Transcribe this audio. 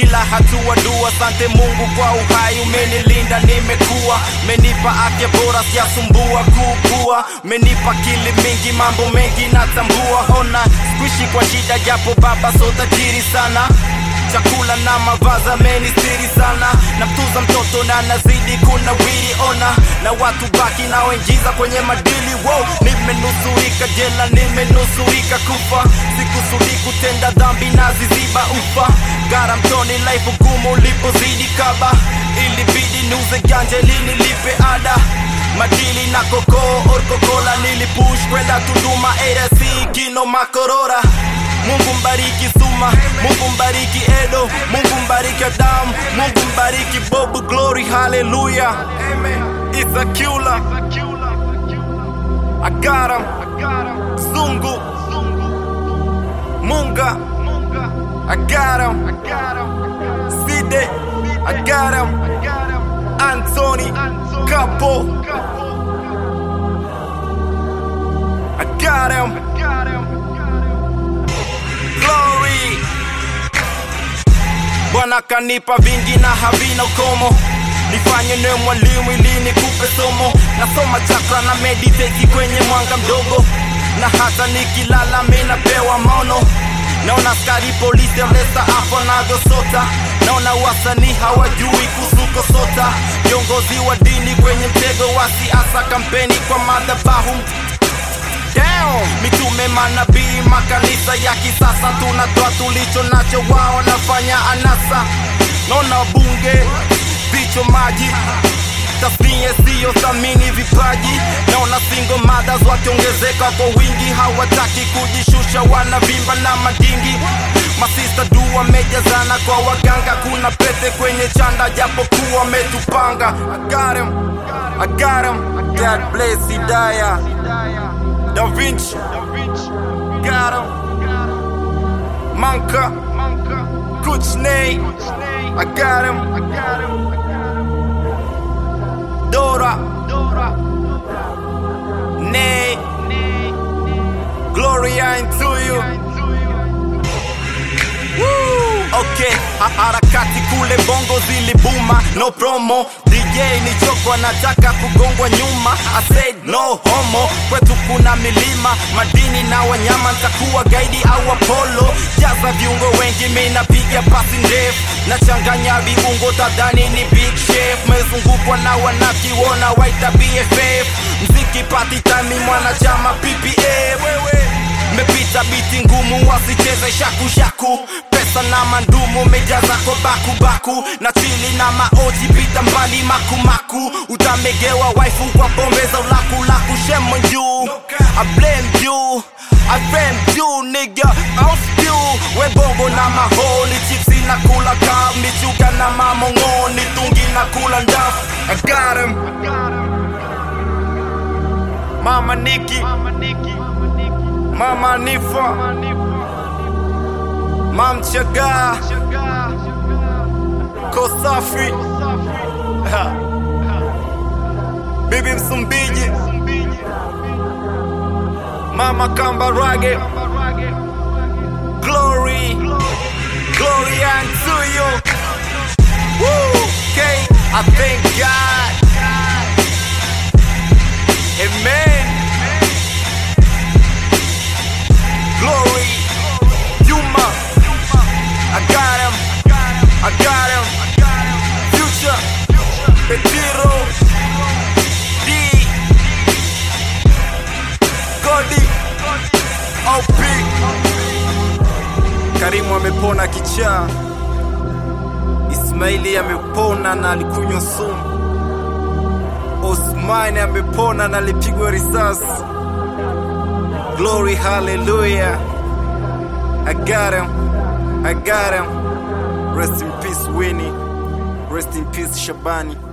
kila hatua dua. Asante Mungu kwa uhai, umenilinda nimekuwa, umenipa afya bora, sijasumbua kukua, umenipa kili mingi, mambo mengi natambua. Ona sikuishi kwa shida, japo baba so tajiri sana chakula na mavazi amenistiri sana, namtuza mtoto na nazidi kuna wili ona, na watu baki naoingiza kwenye madili wow. Nimenusurika jela, nimenusurika kufa, sikusudi kutenda dhambi na ziziba ufa, gara mtoni life ugumu ulipozidi kaba, ilibidi niuze ganja ili nilipe ada madili na kokoo orkokola nilipush kwenda Tunduma ARC kino makorora Mungu mbariki Suma, Mungu mbariki Edo, Mungu mbariki Adam, Mungu mbariki Bob Glory, hallelujah. It's a killer. I got him. Zungu. Munga. I got him. Side. I got him. Anthony. Capo. I got him. Glory. Bwana kanipa vingi na havina ukomo, nifanye niwe mwalimu ili nikupe somo. Nasoma chakra na meditate kwenye mwanga mdogo, na hata nikilala mi napewa maono. Naona askari polisi lesa hapo navyosota, naona wasanii hawajui kusuko sota, viongozi wa dini kwenye mtego wa siasa, kampeni kwa madhabahu down. Mitume, manabii, makanisa ya kisasa, tunatoa tulicho nacho, wao nafanya anasa. Naona bunge vicho maji tasnia siyo thamini vipaji. Naona single mothers wakiongezeka kwa wingi, hawataki kujishusha, wanavimba na madingi. Masista du wamejazana kwa waganga, kuna pete kwenye chanda, japokuwa wametupanga. I got him, I got him. God bless Hidaya. Da Vinci, got him. Manka, Kuchney, I got him. Dora, Nay, Gloria into you. Woo! Okay, ha- harakati kule bongo zilibuma, no promo. DJ ni choko anataka kugongwa nyuma. I said no homo, kwetu kuna milima, madini na wanyama, ntakuwa gaidi au Apollo. Jaza viungo wengi, mi napiga pasi ndefu, nachanganya viungo, tadhani ni big chef. Mezungukwa na wanaki, wona waita BFF, mziki pati time, mwanachama PPF. Mepita biti ngumu wasicheze shaku shaku, pesa na mandumu mejaza kwa baku baku, na chili na maoji pita mbali maku maku, utamegewa waifu kwa pombe za ulaku laku, shame on you, I blame you, I blame you nigga, I'll spew, we bongo na mahoni, chipsi na kula kab, michuka na mamongoni, tungi na kula ndafu, I got him, Mama Nikki, Mama Nifa, Mam Chaga, Kosafi, Ha. Bibi Msumbiji, Mama Kambarage, Glory, Glory unto you. Woo! Okay, I thank God. Amen. Glory, Yuma, I got him, I got him, Future, Petiro, D, Godi, OP. Karimu amepona kichaa, Ismaili amepona na alikunywa sumu, Osmani amepona na alipigwa risasi. Glory, hallelujah. I got him. I got him. Rest in peace, Winnie. Rest in peace, Shabani.